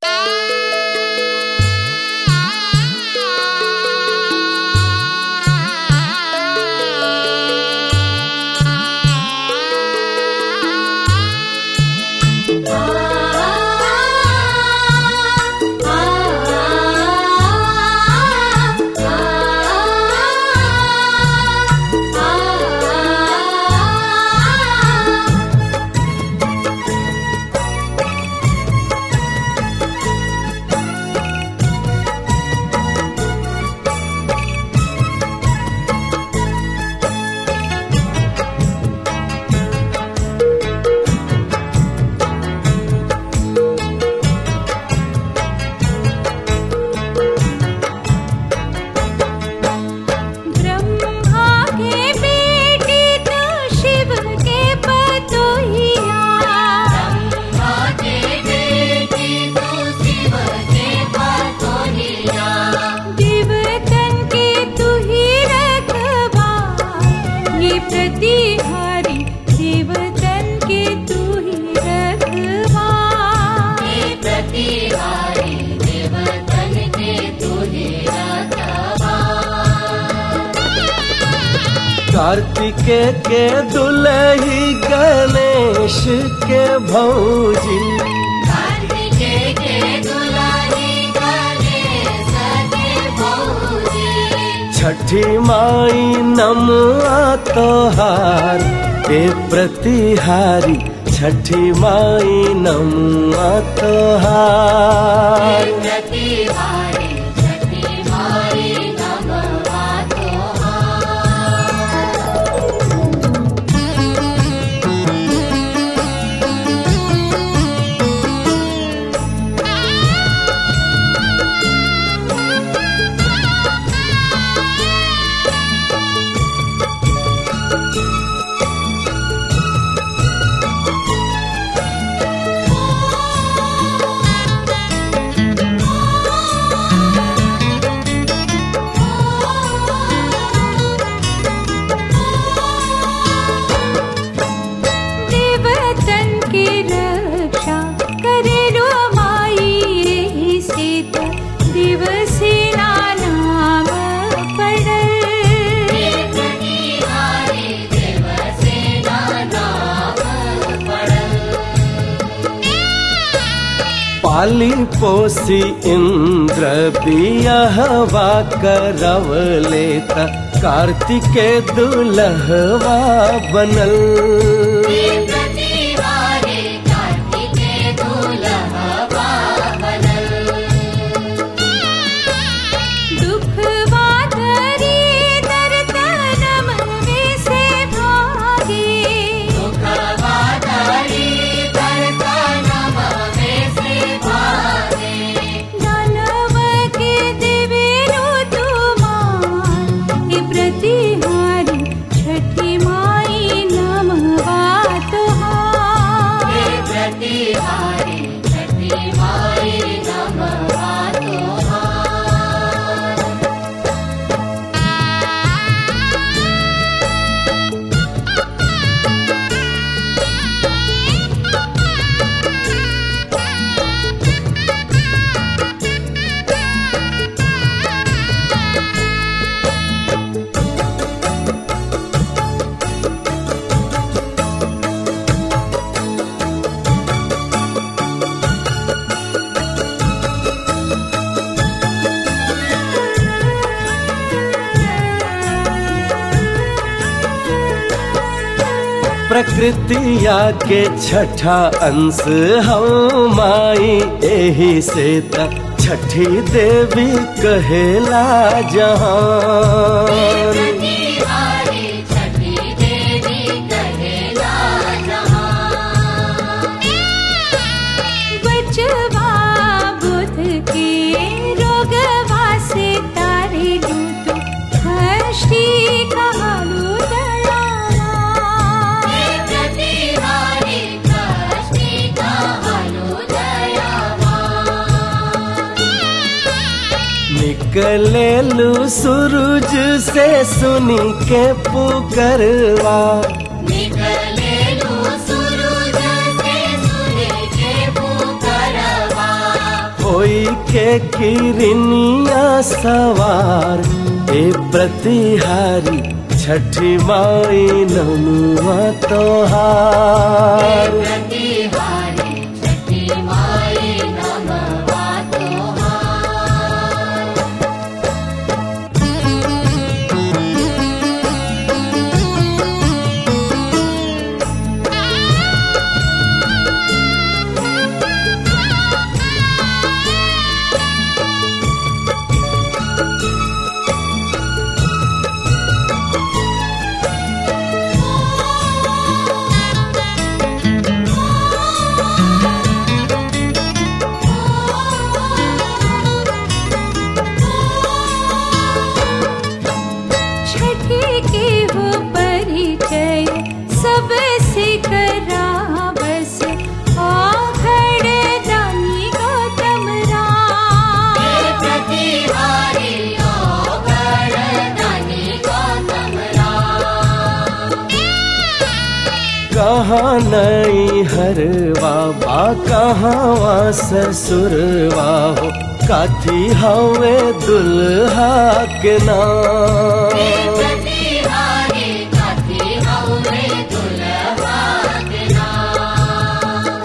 ब्रह्मा के बेटे तो शिव के पतोहिया ब्रह्मा के बेटी तू शिव के पतोहिया देवतन के तू ही रखवा ये प्रतिहारी देवतन के तू ही रखवा हे प्रतिहारी देवतन के तू ही रखवा कार्तिके के दुलही गणेश के भौजी कार्तिके के दुलारी गणेश के भौजी छठी माई नमुआ तोहार ए प्रतिहारी छठी माई नमुआ तोहार प्रतिहारी छठी माई नमवा तोहार देवतन के रक्षा करे रो माई एही से तो दिवसेना नाम पड़ल प्रतिहारी देवसेना नाम पड़ल पाली पोसी इंद्र बियहवा करव लेता कार्तिके दुलहवा बनल प्रतिहारी कार्तिके दुलहवा बनल दुखवा धरी दर्दनम में से भागे दुखवादारी दर्दनम में से भागे दानव के देवेरो तुमार ये प्रतिहारी छठी माई नमवा तुहार हे प्रतिहारी छठी माई नमवा तोहार प्रकृतिया के छठा अंश हम माई एही से त छठी देवी कहेला जहान प्रतिहारी छठी देवी कहेला जहां बचवा बुध के रोगवा से तारे दूत हष्टी कहलु दयावा हे प्रतिहारी कष्टी कहलु दयावा निकलेलू सूरज से सुनी के पुकरवा निकलेलु सूरज से सुने के पुकारवा होई के किरनिया सवार ए प्रतिहारी छठी माई नमुआ तोहार प्रतिहारी छठी माई नमवा तोहार छठी के हो परिचय सबसे करा बस आखड़ दानी गौतम राम प्रतिहारी ओ वरदानी गौतम राम कहाँ नई हरवा बा कहाँ ससुरवा हो काथी हवे दुल्हा के नाम प्रतिहारी काथी हौरे दुल्हा के नाम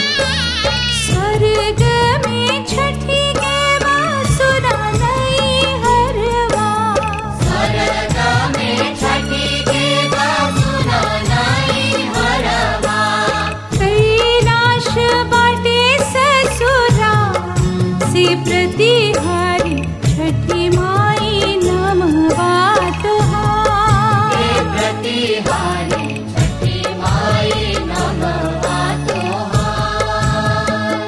स्वर्ग में छठी के बासुरा नई हरवा स्वर्ग में छठी के बासुरा नाई हरवा कैलाश बाटे ससुरा से प्रतिहारी छठी माई नमवा तुहार प्रतिहारी छठी माई नमवा तोहार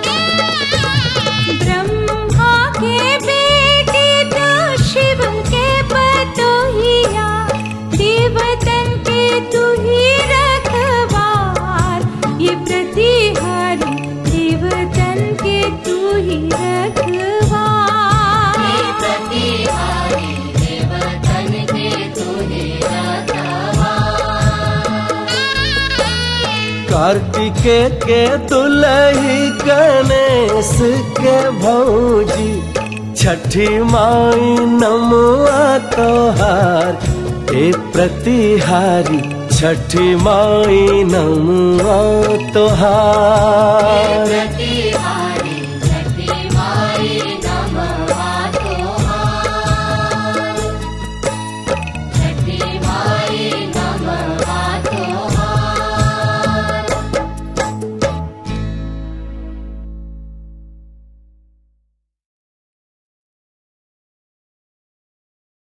ब्रह्मा के बेटे तो शिव के पतोहिया देवतन के तू ही रखवार ये प्रतिहारी देवतन के तू ही रखवार प्रतिहारी देवतन के तुहे रखवा कार्तिके के दुलही गणेश के भौजी छठी माई नमुआ तोहार ए प्रतिहारी छठी माई नमुआ तोहार प्रति